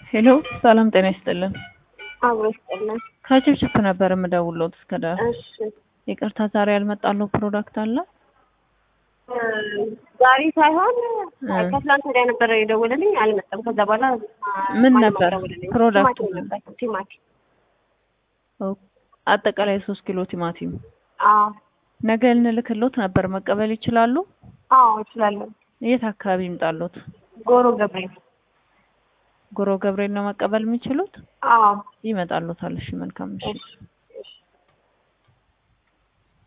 ሄሎ ሰላም ጤና ይስጥልን። አብሮ ይስጥልን። ከችፕችፕ ነበር የምደውልዎት እስከ ዳር። እሺ ይቅርታ ዛሬ ያልመጣለው ፕሮዳክት አለ? እ ዛሬ ሳይሆን ከትላንት ወዲያ ነበረ የደወለልኝ አልመጣም። ከዛ በኋላ ምን ማንም ነበር አልደወለልኝም። ፕሮዳክቱ? ቲማቲም ነበር ቲማቲም። ኦ፣ አጠቃላይ ሶስት ኪሎ ቲማቲም አዎ ነገ እንልክሎት ነበር። መቀበል ይችላሉ? አዎ እችላለሁ። የት አካባቢ ይምጣሎት? ጎሮ ገብርኤል። ጎሮ ገብርኤል ነው መቀበል የሚችሉት? አዎ ይመጣሎታል። እሺ መልካም እሺ። እሺ